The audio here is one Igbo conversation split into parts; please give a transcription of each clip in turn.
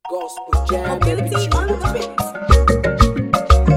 Gospel jam every Mobility on the Tuesday. mix.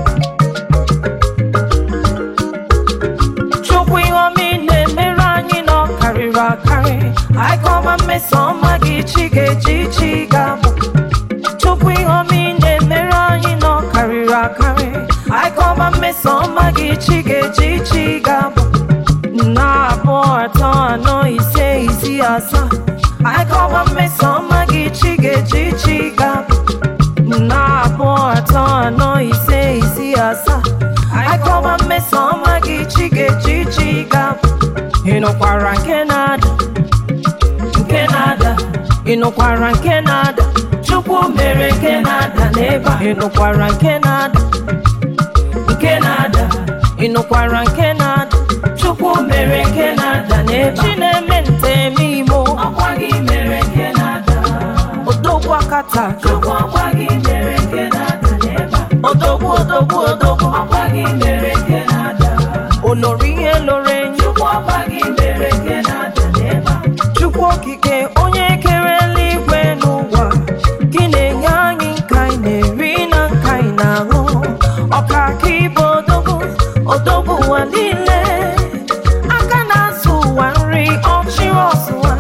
Chukwu ihe ọma ị na-emere anyị nọ karịrị akarị anyị kọma mmeso ọma gị chi ga-eji chi ga-abụ Chukwu ihe ọma ị na-emere anyị nọ karịrị akarị anyị kọma mmeso ọma gị chi ga-eji chi ga-abụ nna abụọ atọ anọ ise isii asaa anyị kọma mmeso ọma gị chi ga-eji chi ga-abụ nna abụọ atọ anọ ise isii asaa anyị kọba mmeso ọma gị chi ga-eji chi ga-abụ ị nụkwara nke na-ada nke na-ada ị nụkwara nke na-ada chukwu mere nke na-ada n'ebe a ị nụkwara nke na-ada nke na-ada ị nụkwara nke na-ada chukwu mere nke na-ada n'ebe chi na-eme nteme imo ọkwa gị mere nke na-ada odogwu akata chukwu ọkwa gị mere nke na-ada n'ebe a odogwu odogwu odogwu ọkwa gị mere nke na-ada olori ihe loro enyi chukwu ọkwa gị mere nke na-ada n'ebe a chukwu okike onye kere eluigwe n'ụwa gị na-enye anyị nka anyị na-eri na nka anyị na-aṅụ ọka aka ibe odogwu odogwu ụwa niile aka na-azụ ụwa nri ọchịrị ọzụwa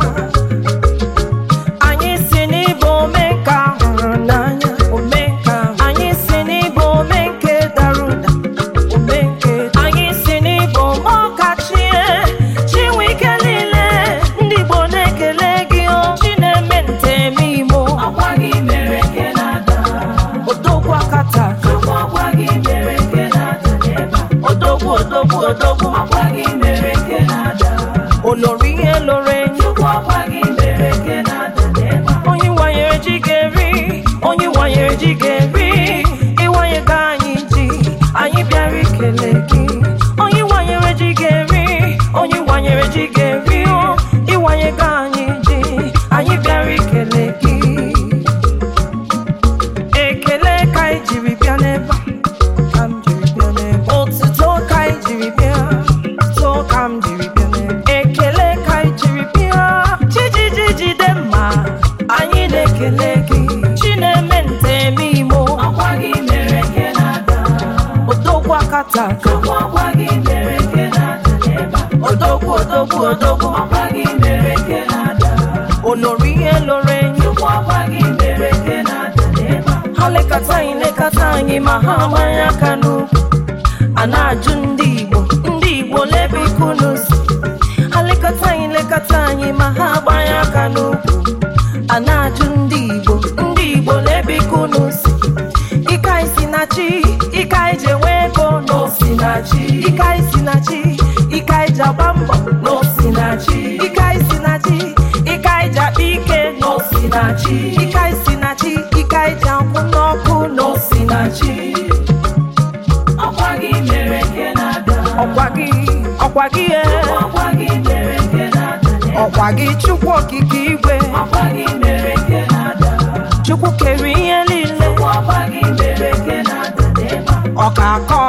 anyị si n'ịbụ omenka hụrụ n'anya omenka anyị si n'ịbụ omenke dara ụda omenke anyị si n'ịbụ ọkachie chinwe ike niile ndị Igbo na-ekele gị o chi na-eme nteme imo ọkwa gị mere nke na-ada odogwu akata chukwu ọkwa gị mere nke na-ada n'ebe a odogwu odogwu odogwu ọkwa gị mere nke na-ada olori ihe loro enyi chukwu ọkwa gị mere nke na-ada n'ebe a onye wanyere ji ga-eri onye wanyere ji ga-eri ịwanye ka anyị ji anyị bịara ikele gị onye wanyere ji ga-eri onye wanyere ji ga-eri o ịwanye ka anyị ji anyị bịara ikele gị ekele ka anyị jiri bịa n'ebe a, ka m jiri bịa n'ebe a. otuto ka anyị jiri bịa otuto ka m jiri bịa n'ebe a. ekele ka anyị jiri bịa chijiji jide mma anyị na-ekele gị chi na-eme nteme imo ọkwa gị mere nke na-ada odogwu akata chukwu ọkwa gị mere nke na-ada n'ebe a. odogwu odogwu odogwu ọkwa gị mere nke na-ada olori ihe loro enyi chukwu ọkwa gị mere nke na-ada n'ebe a. ha lekọta anyị lekọta anyị ma ha amanye aka n'ukwu a na-ajụ ndị Igbo ndị Igbo lebe ikunu si ha lekọta anyị lekọta anyị ma ha agbanye aka n'ukwu a na-ajụ ndị Igbo ndị Igbo lebe ikunu si ike anyị si na chi ike anyị ji enwe ego n'osi na chi ike anyị si na chi ike anyị ji agba mbọ n'osi na chi ike anyị si na chi ike anyị ji akpa ike n'osi na chi ike anyị si na chi ike anyị ji akwụ n'ọkụ n'osi na chi ọkwa gị mere nke na-ada ọkwa gị ọkwa gị e ọkwa gị mere nke na-ada ọkwa gị chukwu okike igwe ọkwa gị mere nke na-ada chukwu kere ihe niile ọkwa gị mere nke na-ada ọka aka